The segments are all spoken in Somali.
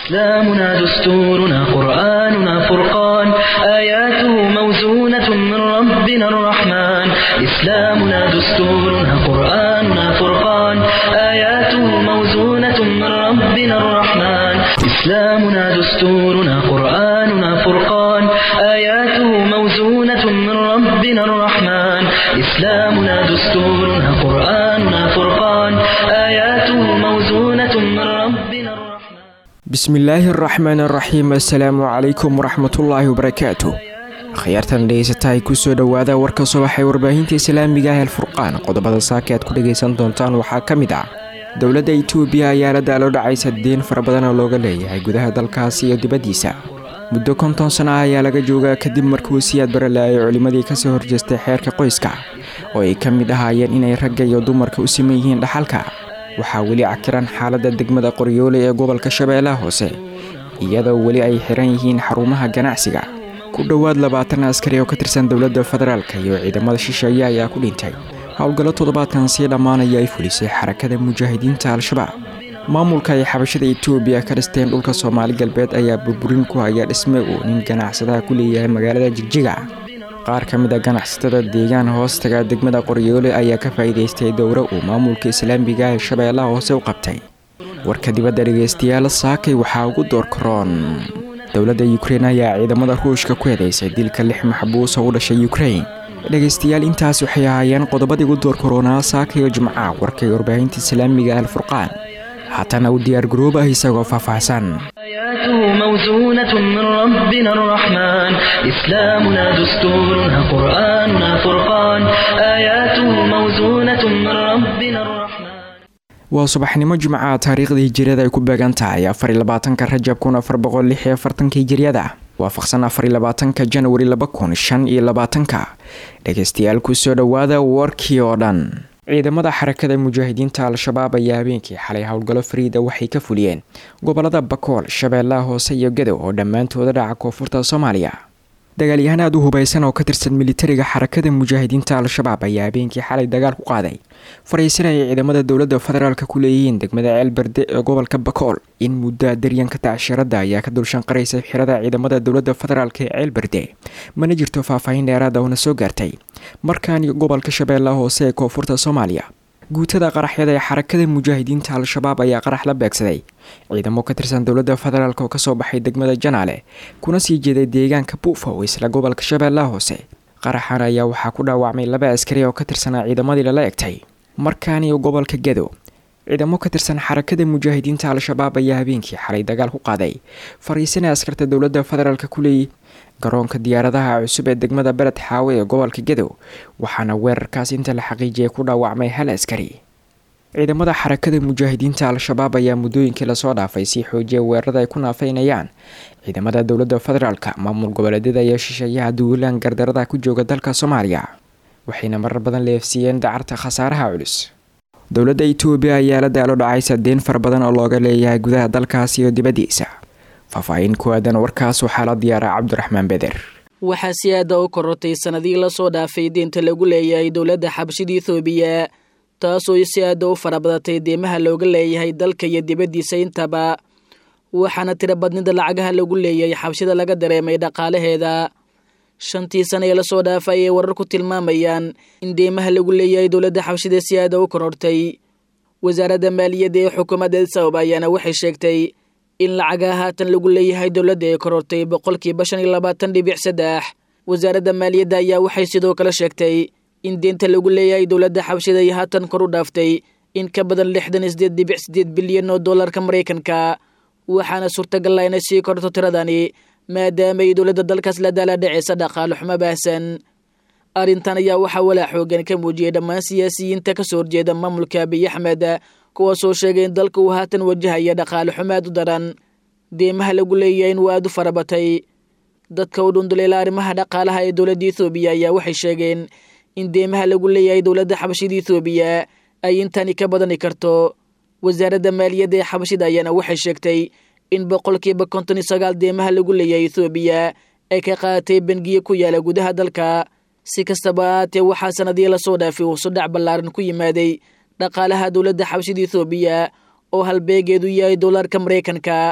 إسلامنا دستورنا قرآننا فرقان آياته موزونة من ربنا الرحمن إسلامنا دستورنا قرآننا فرقان آياته موزونة من ربنا الرحمن إسلامنا دستورنا قرآننا فرقان آياته موزونة من ربنا الرحمن إسلامنا دستورنا قرآننا فرقان آياته موزونة من ربنا الرحمن bismillaahi araxmaan araxiim assalaamu calaykum waraxmatullaahi wabarakaatu akhyaartan dhegeysatahay kusoo dhowaada warka subax ee warbaahinta islaamiga ah alfurqaan qodobada saaka aad ku dhegaysan doontaan waxaa ka mid ah dowladda itoobiya ayaa la daalo dhacaysa deen fara badan oo looga leeyahay gudaha dalkaasi iyo dibaddiisa muddo konton sano ah ayaa laga joogaa kadib markuu siyaad baralaayay culimmadii kasoo horjeestay xeerka qoyska oo ay ka mid ahaayeen inay ragga iyo dumarka u siman yihiin dhaxalka waxaa weli cakiran xaaladda degmada qoryoole ee gobolka shabeellaha hoose iyadoo weli ay xiran yihiin xarumaha ganacsiga ku dhowaad labaatan askari oo ka tirsan dowladda federaalka iyo ciidamada shisheeye ayaa ku dhintay howlgallo toddobaadkan sii dhammaanaya ay fulisay xarakada mujaahidiinta al-shabaab maamulka ay xabashada itoobiya ka dhisteen dhulka soomaali galbeed ayaa burburin ku haya dhisme uu nin ganacsadaha ku leeyahay magaalada jigjiga qaar ka mid a ganacsatada deegaan hoostaga degmada qoryoole ayaa ka faa'iidaystay dowro uu maamulka islaamiga ee shabeellaha hoose u qabtay warka dibadda dhegaystayaal saakay waxaa ugu door karoon dowladda yukrein ayaa ciidamada ruushka ku eedeysay dilka lix maxbuus oo u dhashay yukrein dhegaystayaal intaas waxay ahaayeen qodobadii ugu door karoonaa saakayo jimca warkay warbaahinta islaamiga alfurqaan haatana u diyaar garoob ah isagoo faahfaahsan آياته موزونة من ربنا الرحمن إسلامنا دستورنا قرآننا فرقان آياته موزونة من ربنا الرحمن waa subaxnimo jimca taariikhda hijiriyada ay ku beegan tahay afar iyo labaatanka rajab kun afar boqol lix iyo afartanka hijiriyada waafaqsan afar iyo labaatanka janwari laba kun shan iyo labaatanka dhegaystayaal kusoo dhowaada warkii oo dhan ciidamada xarakada mujaahidiinta al-shabaab ayaa habeenkii xalay howlgallo fariida waxay ka fuliyeen gobolada bakool shabeellaha hoose iyo gadow oo dhammaantooda dhaca koonfurta soomaaliya dagaalyahaan aad u hubaysan oo ka tirsan militariga xarakada mujaahidiinta al-shabaab ayaa habeenkii xalay dagaal ku qaaday fariisan ay ciidamada dowladda federaalka ku leeyihiin degmada ceelberde ee gobolka bakool in muddo daryanka tacshirada ayaa ka dulshanqaraysa xirada ciidamada dowladda federaalk ee ceelberde mana jirto faahfaahin dheeraada oona soo gaartay markaani gobolka shabeellaha hoose ee koonfurta soomaaliya guutada qaraxyada ee xarakada mujaahidiinta al-shabaab ayaa qarax la beegsaday ciidamo ka tirsan dowladda federaalk oo kasoo baxay degmada janaale kuna sii jeeday deegaanka buufa oo isla gobolka shabeellaha hoose qaraxan ayaa waxaa ku dhaawacmay laba askari oo ka tirsanaa ciidamadii lala egtay markaaniyo gobolka gedo ciidamo ka tirsan xarakada mujaahidiinta al-shabaab ayaa habeenkii xalay dagaal ku qaaday fariisana askarta dowladda federaalk ku leeyay garoonka diyaaradaha cusub ee degmada bered xaawe ee gobolka gadow waxaana weerarkaas inta la xaqiijiyay ku dhaawacmay hal askari ciidamada xarakada mujaahidiinta al-shabaab ayaa muddooyinkii lasoo dhaafay sii xoojiya weerarada ay ku naafeynayaan ciidamada dowladda federaalka maamul goboleedyada iyo shisheeyaha duulaan gardarada ku jooga dalka soomaaliya waxayna marar badan leefsiiyeen dacarta khasaaraha culus dowladda itoobiya ayaa la daalo dhacaysa deen fara badan oo looga leeyahay gudaha dalkaas iyo dibaddiisa faahfaahin ku aadan warkaas waxaa la diyaaraa cabdiraxmaan beder waxaa si aada u korortay sanadihii lasoo dhaafay deenta lagu leeyahay dowladda xabashida ethoobiya taasoo si aada u farabadatay deemaha looga leeyahay dalka iyo dibaddiisa intaba waxaana tiro badnida lacagaha lagu leeyahay xabshida laga dareemay dhaqaalaheeda shantii sana ee lasoo dhaafay ayay warar ku tilmaamayaan in deemaha lagu leeyahay dowladda xabshida si aada u korortay wasaaradda maaliyadda ee xukuumadda sabab ayaana waxay sheegtay in lacagaha haatan lagu leeyahay dowladda ay korortay boqolkiiba shan iyo labaatan dhibic saddex wasaaradda maaliyadda ayaa waxay sidoo kale sheegtay in deenta lagu leeyahay dowladda xabshida ay haatan kor u dhaaftay in ka badan lixdan iyo sideed dhibic sideed bilyan oo dollarka maraykanka waxaana suurtagal ah inay sii korto tiradani maadaama ay dowladda dalkaas la daala dhaceysa dhaqaale xumo baahsan arrintan ayaa waxaa walaa xoogan ka muujiyay dhammaan siyaasiyiinta kasoo horjeeda maamulka abiy axmed kuwaasoo sheegay in dalka uu haatan wajahaya dhaqaale xumo aad u daran deemaha lagu leeyahay in waa aad u farabatay dadka u dhunduleela arrimaha dhaqaalaha ee dowladda ethoobiya ayaa waxay sheegeen in deemaha lagu leeyahay dowladda xabashida ethoobiya ay intani ka badani karto wasaaradda maaliyadda ee xabashida ayaana waxay sheegtay in boqolkiiba konton iyo sagaal deemaha lagu leeyahay ethoobiya ay ka qaadatay bangiye ku yaala gudaha dalka si kastaba ahaatee waxaa sanadii lasoo dhaafay uu sudhac ballaaran ku yimaaday dhaqaalaha dowladda xabashida ethoobiya oo halbeegeedu yahay dollarka maraykanka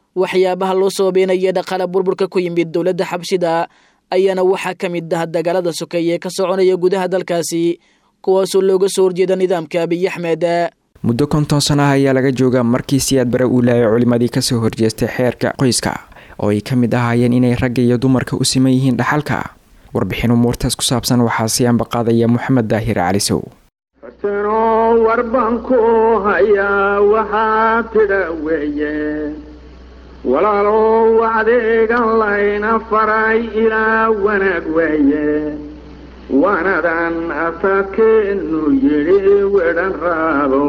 waxyaabaha loo sababeynaya dhaqaale burburka ku yimid dowladda xabshida ayaana waxaa ka mid ah dagaalada sokeeye ka soconaya gudaha dalkaasi kuwaasoo looga soo horjeeda nidaamka abiy axmed muddo konton sano ah ayaa laga joogaa markii siyaad bare uu laayay culimadii kasoo horjeestay xeerka qoyska oo ay ka mid ahaayeen inay ragga iyo dumarka u siman yihiin dhaxalka warbixin umuurtaas ku saabsan waxaa sii ambaqaadaya moxamed daahir calisow farsanoo warban ku hayaa waxaa tidha weeye walaalow adeegan layna faray ilaa wanaag weeye wanadan afakeenu yidhi wedhan raabo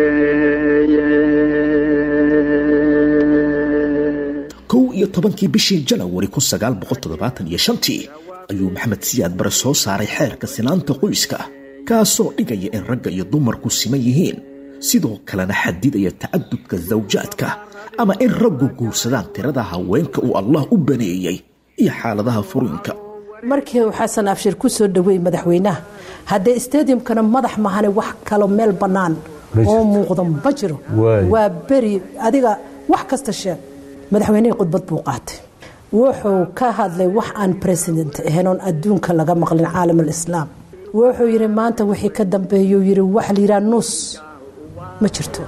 weeye kow iyo tobankii bishii janawari kun sagaal boqol toddobaatan iyo shantii ayuu maxamed siyaad bare soo saaray xeerka sinaanta qoyska kaasoo dhigaya in ragga iyo dumarku siman yihiin sidoo kalena xadidaya tacadudka zawjaadka ama in raggu guursadaan tirada haweenka uu allah u baneeyey iyo xaaladaha furiinka markii uu xasan abshir ku soo dhaweey madaxweynaha haddee stadiumkana madax mahane wax kalo meel bannaan oo muuqda ma jiro waa beri adiga wax kasta sheeg madaxweynihii khudbad buu qaatay wuxuu ka hadlay wax aan president ahayn oon adduunka laga maqlin caalam alislaam wuxuu yidhi maanta wixii ka dambeeyuu yidhi waxa la yidhaha nuus ma jirto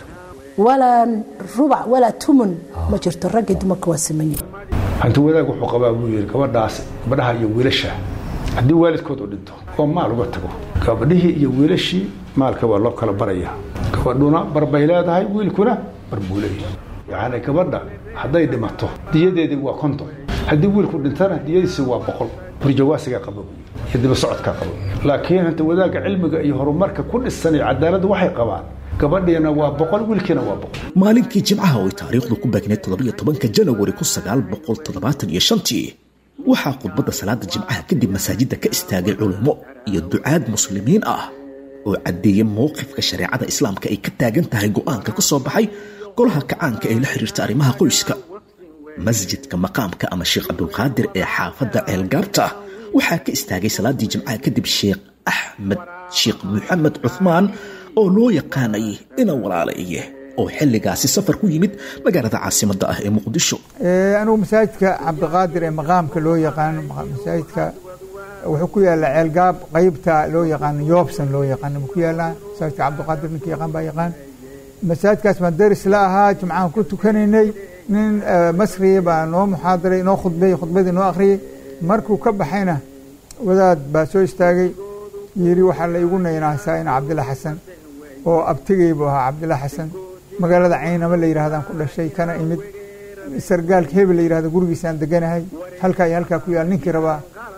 walaa rubac walaa tumun ma jirto raggii dumarka waa simanyi hanti wadaag wuxuu qabaa buu yidhi gabadhaas gabadhaha iyo wiilasha haddii waalidkood u dhinto oo maal uga tago gabadhihii iyo wiilashii maalka waa loo kala baraya gabadhuna bar bay leedahay wiilkuna bar buu leeyahay yacni gabadha hadday dhimato diyadeedii waa konton haddii wiilku dhintana diyadiisi waa boqol burjawaasiga qaba iyo diba socodka qaba laakiin hanta wadaagga cilmiga iyo horumarka ku dhisan iyo cadaaladda waxay qabaan gabadhiina waa boqol wiilkiina waa boqol maalinkii jimcaha oo ay taariikhdu ku beegneyd toddobiyo tobanka janawari kun sagaal boqol toddobaatan iyo shantii waxaa khudbadda salaada jimcaha kadib masaajidda ka istaagay culummo iyo ducaad muslimiin ah oo caddeeyey mowqifka shareecada islaamka ay ka taagan tahay go'aanka ka soo baxay golaha kacaanka ee la xiriirta arrimaha qoyska masjidka maqaamka ama sheekh cabdulqaadir ee xaafadda ceelgaabta waxaa ka istaagay salaadii jimcaha kadib sheekh axmed sheekh maxamed cuhmaan oo loo yaqaanay ina walaalaye oo xilligaasi safar ku yimid magaalada caasimadda ah ee muqdisho anugu masaajidka cabdiqaadir ee maqaamka loo yaqaano masaajidka wuxuu ku yaallaa ceelgaab qaybta loo yaqaano yoobsan loo yaqaano ku yaallaa masaajidka cabdiqaadir ninka yaqaan baa yaqaan masaajidkaas baan daris la ahaa jimcahan ku tukanaynay nin masriya baa noo muxaadaray noo khudbeeyey khudbadii noo akhriyey markuu ka baxayna wadaad baa soo istaagay yidhi waxaa la igu naynaasaa ina cabdilla xasan oo abtigay buu ahaa cabdilla xasan magaalada caynama la yidhahdaan ku dhashay kana imid sargaalka hebel la yidhahdo gurigiisaan deganahay halkaa iyo halkaa ku yaal ninkii rabaa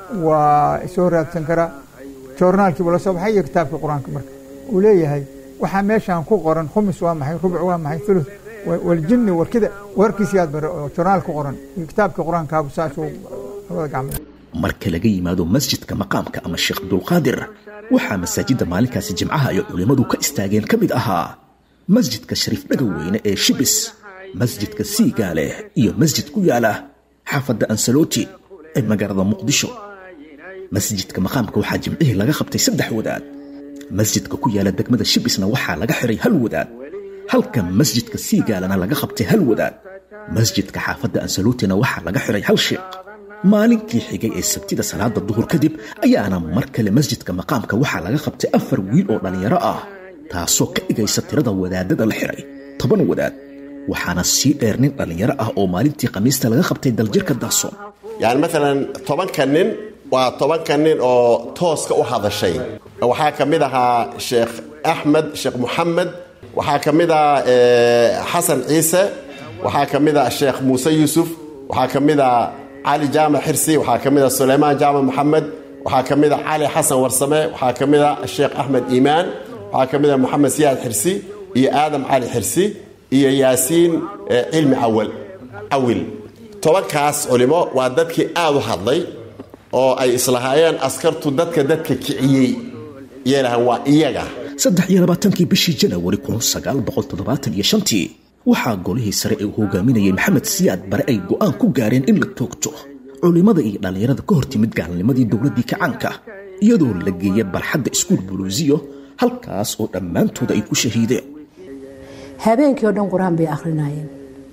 waa soo raadsan karaa joornaalkiibu la soo baxay iyo kitaabka qur-aanka marka uu leeyahay waxaa meeshaan ku qoran khumis waa maxay rubuc waa maxay thuluth waljinni warkida warkiisiyaad bare oo joornaal ku qoran iyo kitaabka qur-aankaabu saasuu labada gacmood marka laga yimaado masjidka maqaamka ama sheekh abdulqaadir waxaa masaajidda maalinkaasi jimcaha ay culimmadu ka istaageen ka mid ahaa masjidka shariif dhagaweyne ee shibis masjidka siigaale iyo masjid ku yaala xaafadda ansaloti ee magaalada muqdisho masjidka maqaamka waxaa jimcihii laga qabtay saddex wadaad masjidka ku yaala degmada shibisna waxaa laga xiray hal wadaad halka masjidka siigaalana laga qabtay hal wadaad masjidka xaafadda ansaluutina waxaa laga xiray hal sheekh maalinkii xigay ee sabtida salaada duhur kadib ayaana mar kale masjidka maqaamka waxaa laga qabtay afar wiil oo dhallinyaro ah taasoo ka dhigaysa tirada wadaadada la xiray toban wadaad waxaana sii dheer nin dhallinyaro ah oo maalintii khamiista laga qabtay daljirka daasoon yani maalan tobanka nin waa tobanka nin oo tooska u hadashay waxaa ka mid ahaa sheekh axmed sheekh muxamed waxaa ka mid ah xasan ciise waxaa ka mid ah sheekh muuse yuusuf waxaa ka mid ah cali jaamac xirsi waxaa ka mid ah suleymaan jaamac moxamed waxaa ka mid ah cali xasan warsame waxaa ka mid ah sheekh axmed iimaan waxaa ka mid ah moxamed siyaad xirsi iyo aadam cali xirsi iyo yaasiin cilmi awal cawil tobankaas culimo waa dadkii aad u hadlay oo ay islahaayeen askartu dadka dadka kiciyey yeelahan waa iyaga saddex iyo labaatankii bishii janawari kun sagaal boqol toddobaatan iyo shantii waxaa golihii sare ee uu hogaaminayay maxamed siyaad bare ay go'aan ku gaareen in la toogto culimmada iyo dhallinyarada ka hor timid gaalnimadii dowladdii kacaanka iyadoo la geeya barxadda iskuul buluusiyo halkaas oo dhammaantooda ay ku shahiideen habeenkii oo dhan qur-aan bay akhrinayeen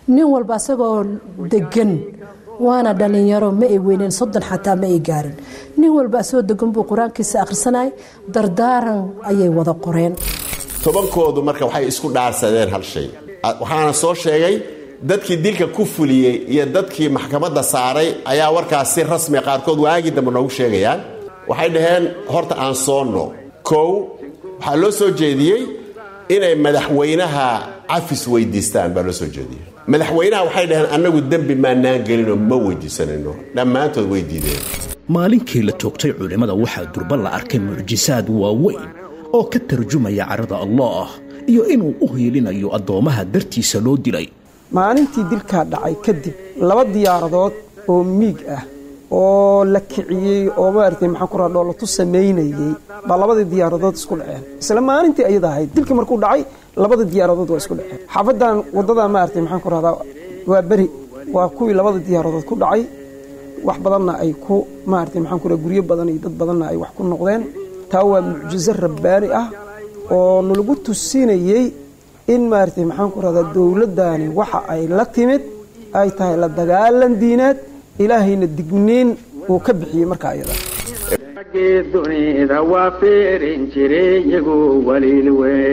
nin walba asagoo degan waana dhalinyaro ma ay weyneen soddon xataa ma ay gaarin nin walba asagoo degan buu qur-aankiisa akhrisanay dardaaran ayay wada qoreen tobankoodu marka waxay isku dhaarsadeen hal shay waxaana soo sheegay dadkii dilka ku fuliyey iyo dadkii maxkamadda saaray ayaa warkaas si rasmi qaarkood waagii dambe noogu sheegayaan waxay dhaheen horta aan soonno kow waxaa loo soo jeediyey inay madaxweynaha cafis weydiistaan baa loo soo jeediyey madaxweynaha waxay dhaheen annagu dembi maanaan gelinoo ma weydiisanayno dhammaantood way diideen maalinkii la toogtay culimmada waxaa durba la arkay mucjisaad waaweyn oo ka tarjumaya carada allah iyo inuu u hiilinayo addoommaha dartiisa loo dilay maalintii dilkaa dhacay kadib laba diyaaradood oo miig ah oo la kiciyey oo maaragtay maxaan ku raha dhoolatu samaynayey baa labadii diyaaradood isku dhaceen isla maalintii ayada ahayd dilkii markuu dhacay labadii diyaaradood waa isku dhaceen xaafadan waddadaa maaragtay maxaan ku rahdaa waa beri waa kuwii labada diyaaradood ku dhacay wax badanna ay ku maaragtay maxaan ku raha guryo badan iyo dad badanna ay wax ku noqdeen taa waa mucjiso rabbaani ah oo nalagu tusinayey in maaragtay maxaan ku rahdaa dowladdaani waxa ay la timid ay tahay la dagaalan diineed ilaahayna digniin uu ka bixiyey markaa iyada raggii dunida waa fiirin jiray iyagu waliil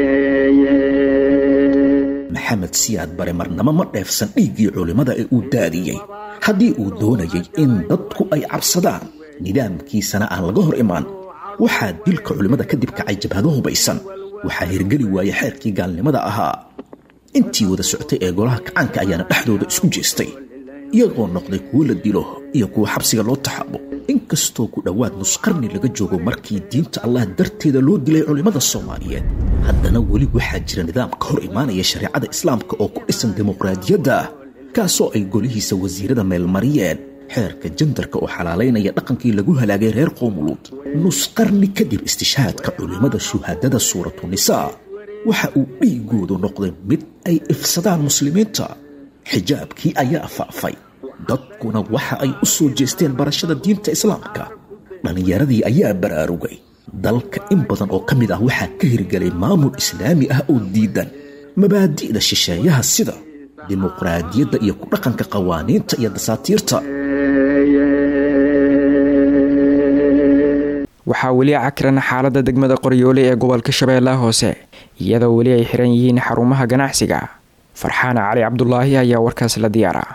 weeye maxamed siyaad bare marnamo ma dheefsan dhiiggii culimmada ee uu daadiyey haddii uu doonayay in dadku ay cabsadaan nidaamkiisana aan laga hor imaan waxaa dilka culimmada kadib kacay jabhado hubaysan waxaa hirgeli waaya xeerkii gaalnimada ahaa intii wada socotay ee golaha kacaanka ayaana dhexdooda isku jeestay iyagoo noqday kuwo la dilo iyo kuwa xabsiga loo taxaabo inkastoo ku dhowaad nusqarni laga joogo markii diinta allah darteeda loo dilay culimmada soomaaliyeed haddana weli waxaa jira nidaam ka hor imaanaya shareecada islaamka oo ku dhisan dimuqraadiyadda kaasoo ay golihiisa wasiirada meelmariyeen xeerka jandarka oo xalaalaynaya dhaqankii lagu halaagay reer qoomuluud nusqarni kadib istishhaadka culimmada shuhaadada suuratu nisaa waxa uu dhiigoodu noqday mid ay ifsadaan muslimiinta xijaabkii ayaa faafay dadkuna waxa ay u soo jeesteen barashada diinta islaamka dhallinyaradii ayaa baraarugay dalka in badan oo ka mid ah waxaa ka hirgelay maamul islaami ah oo diidan mabaadi'da shisheeyaha sida dimuqraadiyadda iyo ku dhaqanka qawaaniinta iyo dasaatiirta waxaa weli cakiran xaalada degmada qoryoole ee gobolka shabeellaha hoose iyadoo weli ay xiran yihiin xarumaha ganacsiga farxaan cali cabdulaahi ayaa warkaas la diyaara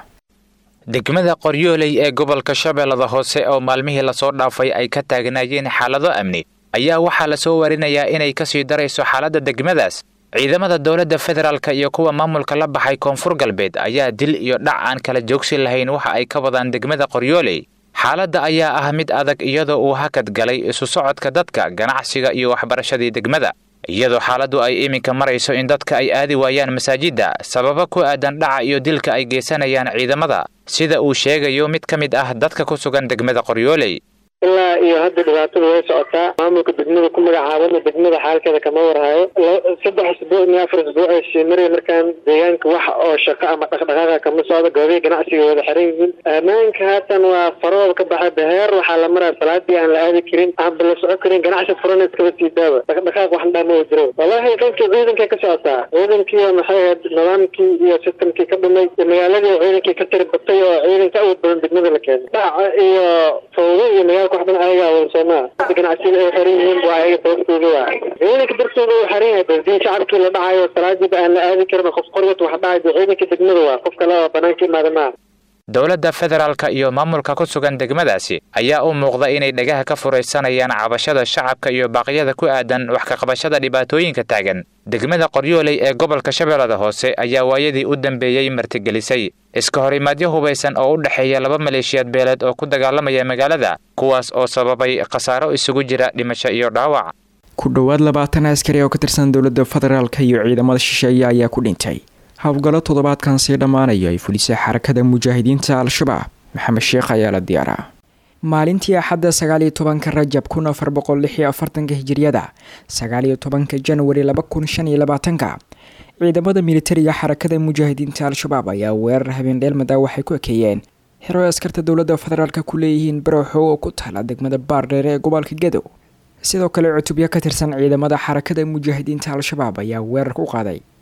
degmada qoryooley ee gobolka shabeellada hoose oo maalmihii lasoo dhaafay ay ka taagnaayeen xaalado amni ayaa waxaa lasoo warinayaa inay kasii darayso xaaladda degmadaas ciidamada dowladda federaalka iyo kuwa maamulka la baxay koonfur galbeed ayaa dil iyo dhac aan kala joogsi lahayn waxa ay ka wadaan degmada qoryooley xaaladda ayaa ah mid adag iyadoo uu hakad galay isu socodka dadka ganacsiga iyo waxbarashadii degmada iyadoo xaaladdu ay iminka marayso in dadka ay aadi waayaan masaajidda sababo ku aadan dhaca iyo dilka ay geysanayaan ciidamada sida uu sheegayo mid ka mid ah dadka ku sugan degmada qoryooley ilaa iyo hadda dhibaatadu way socotaa maamulka degmada ku magacaabana degmada xaalkeeda kama warhayo saddex isbuuc iyo afar isbuuc ay sii maraya markaan deegaanka wax oo shaqo ama dhaqdhaqaaqa kama socdo goobihi ganacsiga wada xiran yihiin ammaanka haatan waa farooda ka baxa beheer waxaa la maraya salaadii aan la aadi karin aanba la soco karin ganacsi furan iskaba sii daaba dhaqdhaqaaq wax dhaa ma jiro wallahi qaybkii ciidankay ka socotaa ciidankii maxay ahayd nidaamkii iyo sistamkii ka dhumay magaaladii oo ciidankii ka tiri batay oo ciidanka awood badan degmada la keenay dhaca iyo fawdo iyo magaalka wax dhan ayaga awoonsoomaa ganacsiga ay xiran yihiin waa ayaga sababtooda waa ciidanka dartooda uu xiran yahay baldii shacabkii la dhacayo salaadiiba aan la aadi karin qof qorgat wax dhacayo ciidanka degmada waa qof kale oo banaanka imaada maaha dowladda federaalka iyo maamulka ku sugan degmadaasi ayaa u muuqda inay dhagaha ka furaysanayaan cabashada shacabka iyo baaqyada ku aadan wax kaqabashada dhibaatooyinka taagan degmada qoryooley ee gobolka shabeellada hoose ayaa waayadii u dambeeyey martigelisay iska horimaadyo hubaysan oo u dhexeeya laba maleeshiyaad beeleed oo ku dagaalamaya magaalada kuwaas oo sababay khasaaro isugu jira dhimasho iyo dhaawac ku dhowaad labaatan askari oo ka tirsan dowladda federaalka iyo ciidamada shisheeye ayaa ku dhintay howlgallo toddobaadkan sii dhammaanayo ay fulisay xarakada mujaahidiinta al-shabaab maxamed sheekh ayaa la diyaaraa maalintii axadda sagaaliyo tobanka rajab kun afar boqol lix iyo afartanka hijiriyada sagaaliyo tobanka janwari laba kun shan iyo labaatanka ciidamada militariga xarakada mujaahidiinta al-shabaab ayaa weerar habeendheelmada waxay ku ekeeyeen xero askarta dowladda federaalka ku leeyihiin barowxo oo ku taala degmada baardheere ee gobolka gadow sidoo kale cutubyo ka tirsan ciidamada xarakada mujaahidiinta al-shabaab ayaa weerar ku qaaday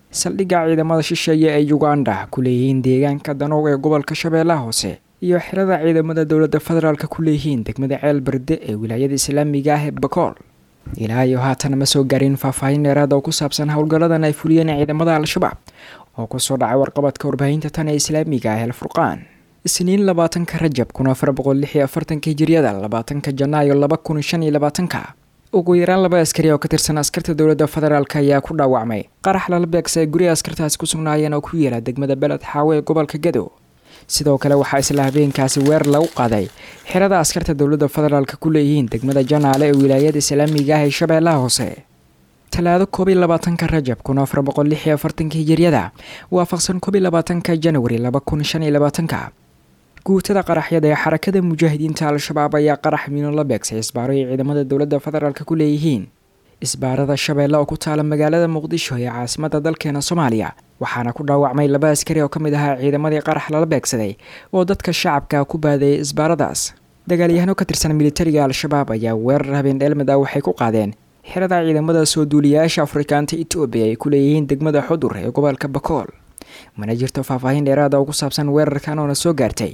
saldhigga ciidamada shisheeye ee uganda ku leeyihiin deegaanka danow ee gobolka shabeellaha hoose iyo xirada ciidamada dowladda federaalka ku leeyihiin degmada ceel berde ee wilaayada islaamiga ah ee bakool ilaa iyo haatan ma soo gaarin faahfaahin dheeraad oo ku saabsan howlgalladan ay fuliyeen ciidamada al-shabaab oo kusoo dhacay warqabadka warbaahinta tan ee islaamiga ah el furqaan isniin labaatanka rajab kun afar boqol lix iyo afartanka hijiriyada labaatanka janaayo laba kun shan iyo labaatanka ugu yaraan laba askari oo ka tirsan askarta dowladda federaalk ayaa ku dhaawacmay qarax lala beegsa ay guriga askartaasi ku sugnaayeen oo ku yeela degmada beled xaawe ee gobolka gadow sidoo kale waxaa isla habeenkaasi weer lagu qaaday xirada askarta dowladda federaalk ku leeyihiin degmada janaale ee wilaayada islaamiga ah ee shabeellaha hoose talaado koob iyo labaatanka rajab kun afar boqol lix iyo afartanka hijiryada waafaqsan koob iyo labaatanka janwari laba kun shan iyo labaatanka guutada qaraxyada ee xarakada mujaahidiinta al-shabaab ayaa qarax miino la beegsay isbaaro ay ciidamada dowladda federaalk ku leeyihiin isbaarada shabeelle oo ku taala magaalada muqdisho ee caasimada dalkeena soomaaliya waxaana ku dhaawacmay laba askari oo ka mid ahaa ciidamadii qarax lala beegsaday oo dadka shacabka ku baadayay isbaaradaas dagaalyahano ka tirsan militariga al-shabaab ayaa weerar habeen dheelmid ah waxay ku qaadeen xirada ciidamada soo duuliyayaasha afrikaanta etoobiya ay ku leeyihiin degmada xudur ee gobolka bakool mana jirto faahfaahin dheeraada oo ku saabsan weerarkan oona soo gaartay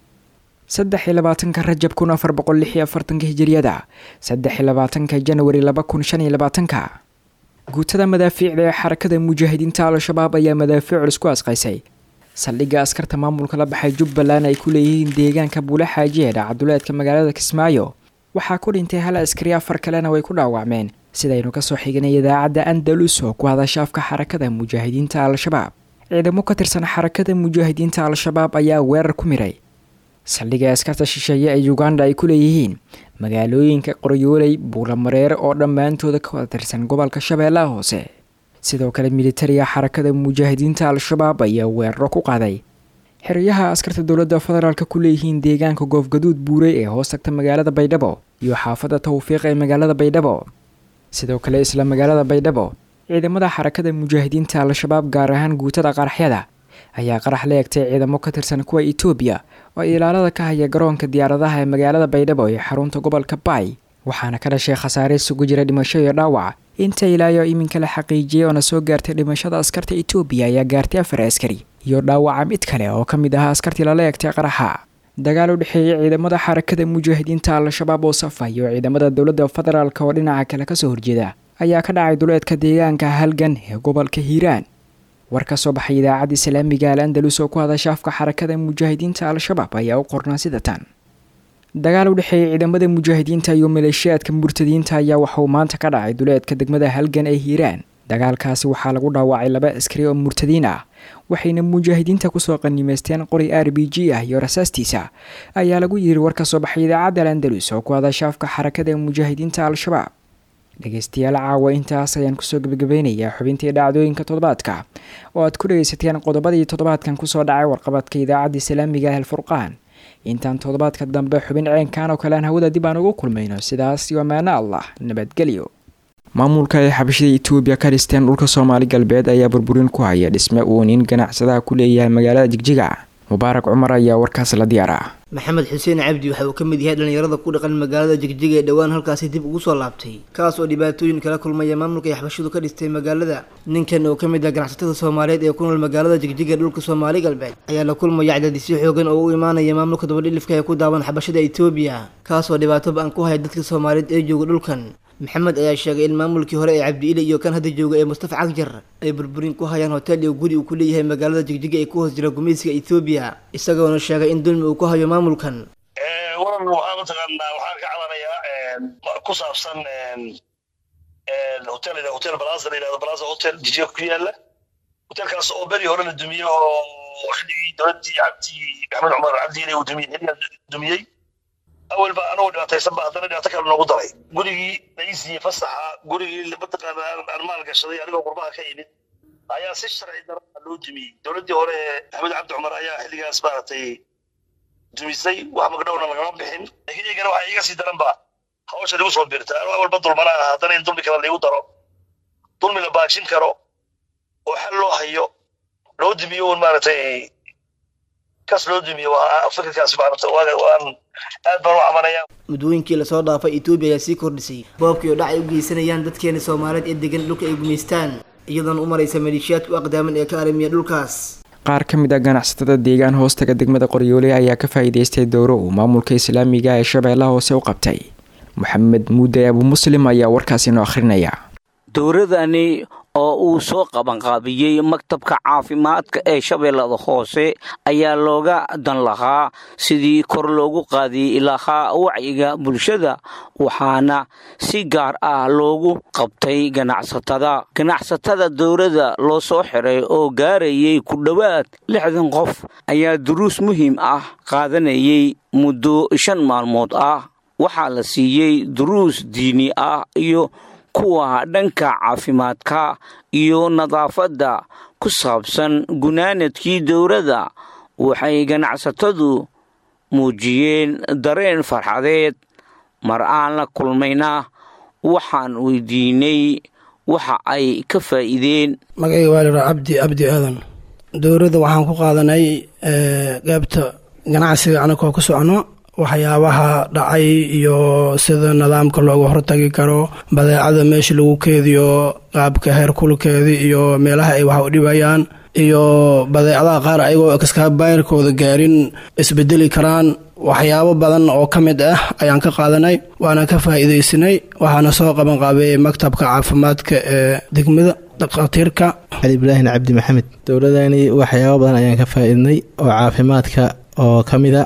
saddex iyo labaatanka rajab kun afar boqol lix iyo afartanka hijiriyada saddex iyo labaatanka janwari laba kun shan iyo labaatanka guutada madaafiicda ee xarakada mujaahidiinta al-shabaab ayaa madaafiic culus ku asqaysay saldhigga askarta maamulka la baxay jubbaland ay ku leeyihiin deegaanka buule xaaji ee dhacduleedka magaalada kismaayo waxaa ku dhintay hal askari afar kalena way ku dhaawacmeen sidaynu kasoo xignay idaacadda andalus oo ku hadasha afka xarakada mujaahidiinta al-shabaab ciidamo ka tirsan xarakada mujaahidiinta al-shabaab ayaa weerar ku miray saldhigga askarta shisheeye ee uganda ay ku leeyihiin magaalooyinka qoryooley buulamareer oo dhammaantooda ka wada tirsan gobolka shabeellaha hoose sidoo kale militariga xarakada mujaahidiinta al-shabaab ayaa weeraro ku qaaday xeryaha askarta dowladda federaalk ku leeyihiin deegaanka goofgaduud buurey ee hoos tagta magaalada baydhabo iyo xaafadda tawfiiq ee magaalada baydhabo sidoo kale isla magaalada baydhabo ciidamada xarakada mujaahidiinta al-shabaab gaar ahaan guutada qaraxyada ayaa qarax la egtay ciidamo ka tirsan kuwa etoobiya oo ilaalada ka haya garoonka diyaaradaha ee magaalada baydhabo ee xarunta gobolka baay waxaana ka dhashay khasaare isugu jira dhimasho iyo dhaawac inta ilaayo iminka la xaqiijiyay oona soo gaartay dhimashada askarta etoobiya ayaa gaartay afar askari iyo dhaawaca mid kale oo ka mid ahaa askartii lala egtay qaraxa dagaal u dhexeeyay ciidamada xarakada mujaahidiinta al-shabaab oo safa iyo ciidamada dowladda federaalk oo dhinaca kale kasoo horjeeda ayaa ka dhacay duleedka deegaanka halgan ee gobolka hiiraan war ka soo baxay idaacadda islaamiga al andalus oo ku hadasha afka xarakada mujaahidiinta al-shabaab ayaa u qornaa sida tan dagaal u dhexeeyay ciidamada mujaahidiinta iyo maleeshiyaadka murtadiinta ayaa waxauu maanta ka dhacay duleedka degmada halgan ee hiiraan dagaalkaasi waxaa lagu dhaawacay laba askari oo murtadiin ah waxayna mujaahidiinta kusoo qanimaysteen qori r b g ah iyo rasaastiisa ayaa lagu yiri war ka soo baxay idaacadda al andalus oo ku hadasha afka xarakada mujaahidiinta al-shabaab dhegeystayaal caawa intaas ayaan kusoo gebagabeynayaa xubintii dhacdooyinka toddobaadka oo aad ku dhegeysateen qodobadii toddobaadkan kusoo dhacay warqabadka idaacadda islaamiga ah alfurqaan intaan toddobaadka dambe xubin ceenkan oo kale aan hawada dib aan ugu kulmayno sidaas iyo amaano allah nabadgelyo maamulka ay xabashada etoobiya ka dhisteen dhulka soomaali galbeed ayaa burburin ku haya dhisme uu nin ganacsadaha ku leeyahay magaalada jigjiga mubaarak cumar ayaa warkaas la diyaara maxamed xuseen cabdi waxa uu ka mid yahay dhallinyarada ku dhaqan magaalada jigjiga ee dhowaan halkaasi dib ugu soo laabtay kaas oo dhibaatooyin kala kulmaya maamulka ay xabashidu ka dhistay magaalada ninkan oo ka mid ah ganacsatada soomaaliyeed ee ku nool magaalada jigjiga dhulka soomaali galbeed ayaa la kulmaya cadadisyo xoogan oo u imaanaya maamulka dabadhilifka ee ku daawan xabashada etoobiya kaas oo dhibaato ba-an ku haya dadka soomaaliyeed ee jooga dhulkan maxamed ayaa sheegay in maamulkii hore ee cabdi-ile iyo kan hadda jooga ee mustafa cagjar ay burburin ku hayaan hotel iyo guri uu ku leeyahay magaalada jigjiga ee ku hoos jira gumaysiga ethoobiya isagoona sheegay in dulmi uu ku hayo maamulkan waran waxaa mataqaanaa waxaan ka cabanayaa ku saabsan hotel hotel balaza la yidhahdo balaza hotel jijga ku yaala hotelkaas oo beri hore la dumiyey oo xilligii dowladdii cabdi maxamed cumar cabdiile uu dumiyey xilligaa dumiyey awal ba anagoo dhibaataysan ba haddana dhibaato kale noogu daray gurigii laisiiye fasaxa gurigii mataqaana aan maal gashaday anigoo qurbaha ka imid ayaa si sharci darada loo dumiyey dowladdii hore maxamed cabdi cumar ayaa xilligaas maaragtay dumisay wax magdhowna lagama bixin laakiin iyagana waxaa iiga sii daran ba hawsha lagu soo birta anuu awalba dulmana ah haddana in dulmi kale laigu daro dulmi la baajin karo oo xal loo hayo loo dumiyo un maaragtay kas loo dumiyo fikirkaas maaragta waan aad baan u cabanaya muddooyinkii lasoo dhaafay etoobiya ayaa sii kordhisay boobkii oo dhac ay u geysanayaan dadkeena soomaaliyeed ee degan dhulka ay gumaystaan iyadoona u maraysa maleeshiyaadka u aqdaaman ee ka arimiya dhulkaas qaar ka mid a ganacsatada deegaan hoostaga degmada qoryoole ayaa ka faa'iidaystay dowro uu maamulka islaamiga ee shabeellaha hoose u qabtay moxamed muude abu muslim ayaa warkaasi noo akhrinaya dowradani oo uu soo qabanqaabiyey maktabka caafimaadka ee shabeellada hoose ayaa looga dan lahaa sidii kor loogu qaadi lahaa wacyiga bulshada waxaana si gaar ah loogu qabtay ganacsatada ganacsatada dowladda loo soo xiray oo gaarayay ku dhowaad lixdan qof ayaa duruus muhiim ah qaadanayay muddo shan maalmood ah waxaa la siiyey duruus diini ah iyo kuwa dhanka caafimaadka iyo nadaafadda ku saabsan gunaanadkii dowladda waxay ganacsatadu muujiyeen dareen farxadeed mar aan la kulmayna waxaan weydiinay waxa ay ka faa'iideen magacayga waa liraa cabdi cabdi aadan dowladda waxaan ku qaadanay qaybta ganacsiga anagoo ku socno waxyaabaha dhacay iyo sida nidaamka looga hortagi karo badeecada meesha lagu keediyo qaabka heerkulkeeda iyo meelaha ay wax u dhibayaan iyo badeecadaha qaar ayagoo kaskaabayrkooda gaarin isbedeli karaan waxyaabo badan oo ka mid ah ayaan ka qaadanay waana ka faa'iidaysanay waxaana soo qaban qaabay maktabka caafimaadka ee degmada dhakhaatiirka cali ibraahin cabdi maxamed dowladani waxyaabo badan ayaan ka faa'iidnay oo caafimaadka oo ka mida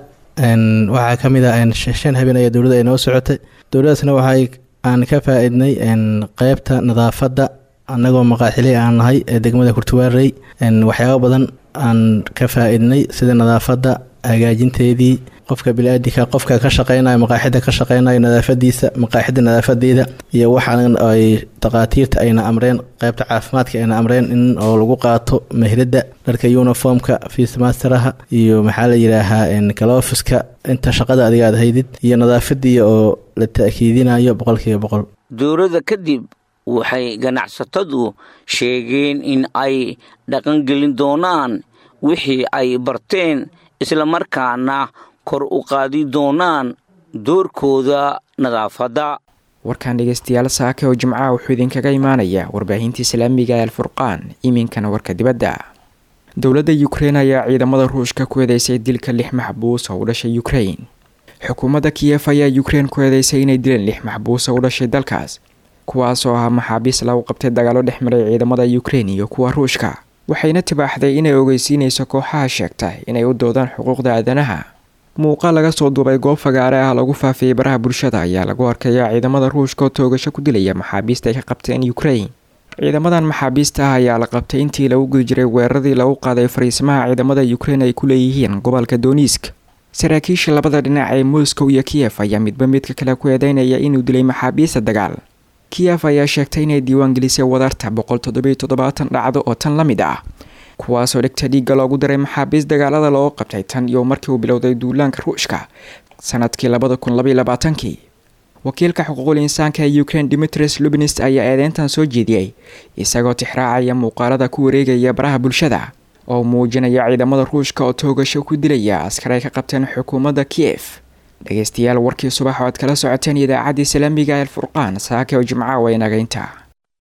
waxaa ka mid a shan habeen ayaa dowladda ay noo socotay dowladdaasna waxay aan ka faa-idnay qeybta nadaafadda annagoo maqaaxiley aan nahay ee degmada kurtuwaarey waxyaabo badan aan ka faa-idnay sida nadaafadda hagaajinteedii qofka bili-aadinka qofka ka shaqeynayo maqaaxida ka shaqeynayo nadaafadiisa maqaaxida nadaafadeeda iyo waxaan ay dhakhaatiirta ayna amreen qeybta caafimaadka ayna amreen in oo lagu qaato mehrada dharka uniformka fiismasteraha iyo maxaa la yidhaahaa kalofiska inta shaqada adiga aad haydid iyo nadaafadii oo la ta-kiidinayo boqolkiiba boqol dowladda kadib waxay ganacsatadu sheegeen in ay dhaqangelin doonaan wixii ay barteen islamarkaana kor u qaadi doonaan doorkooda nadaafadda warkan dhegeystayaal saake oo jimcaha wuxuu idinkaga imaanayaa warbaahinta islaamiga ee alfurqaan iminkana warka dibadda dowladda ukrein ayaa ciidamada ruushka ku eedeysay dilka lix maxbuus oo u dhashay ukrein xukuumadda kiyef ayaa ukrein ku eedeysay inay dileen lix maxbuus oo u dhashay dalkaas kuwaas oo ahaa maxaabiis lagu qabtay dagaalo dhex maray ciidamada ukrein iyo kuwa ruushka waxayna tibaaxday inay ogeysiinayso kooxaha sheegta inay u doodaan xuquuqda aadanaha muuqaal laga soo duubay goob fagaare ah lagu faafiyey baraha bulshada ayaa lagu arkayaa ciidamada ruushka oo toogasho ku dilaya maxaabiista ay ka qabteen ukrein ciidamadan maxaabiista ah ayaa la qabtay intii lagu guda jiray weeraradii lagu qaaday fariisimaha ciidamada ukrein ay ku leeyihiin gobolka donisk saraakiisha labada dhinac ee moscow iyo kiyef ayaa midba midka kale ku eedeynaya inuu dilay maxaabiista dagaal kiyef ayaa sheegtay inay diiwaangelisay wadarta boqol toddobiyo toddobaatan dhacdo oo tan la mid ah kuwaasoo dhigta dhiigga loogu daray maxaabiist dagaalada loo qabtay tan iyo markii uu bilowday duulaanka ruushka sanadkii labada kun labaiyo labaatankii wakiilka xuquuqul insaanka ee ukrein dimitris lubinist ayaa eedeyntan soo jeediyey isagoo tixraacaya muuqaalada ku wareegaya baraha bulshada oo muujinaya ciidamada ruushka oo toogasho ku dilaya askar ay ka qabteen xukuumadda kiyef dhegeystayaal warkii subax oo aad kala socoteen idaacadda islaamiga ee alfurqaan saake oo jimcaha waa inagaynta